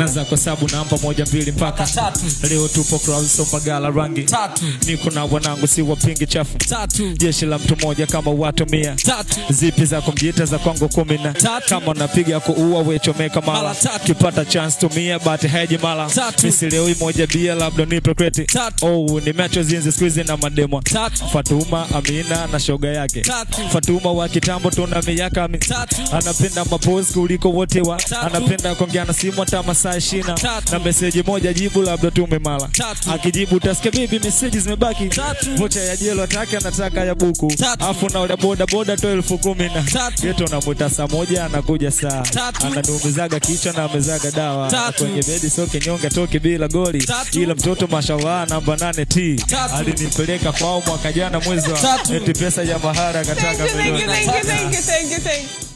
naza kwa sabu namba moja mbili mpaka Tatu. leo tupo Clouds so magala rangi Tatu. niko na wanangu si wapingi chafu Tatu. jeshi la mtu mmoja kama watu mia Tatu. zipi za kumjita za kwangu kumi na Tatu. kama unapiga kuua wechomeka mala Mara tatu. kipata chance tumia but haji mala Tatu. misi leo hii moja bia labda nipe kreti Tatu. oh nimeacho zinzi squeeze na mademo Tatu. Fatuma Amina na shoga yake Tatu. Fatuma wa kitambo tuna miaka mi Tatu. anapenda mapozi kuliko wote wa Tatu. anapenda kuongea na simu hata masaa ishina Tatu. na meseji moja jibu labda tume mala Tatu. akijibu utasikia bibi meseji zimebaki Tatu. vocha ya jelo atake anataka ya buku Tatu. afu na ule boda boda to elfu kumi na Tatu. geto namuta saa moja anakuja saa Tatu. ananiumizaga kichwa na amezaga dawa Tatu. kwenye bedi so kinyonge toke bila goli Tatu. ila mtoto mashallah namba nane t Tatu. alinipeleka kwao mwaka jana mwezi wa Tatu. eti pesa ya mahara Thank akataka you, thank you, milioni thank you, thank you, thank you, thank you.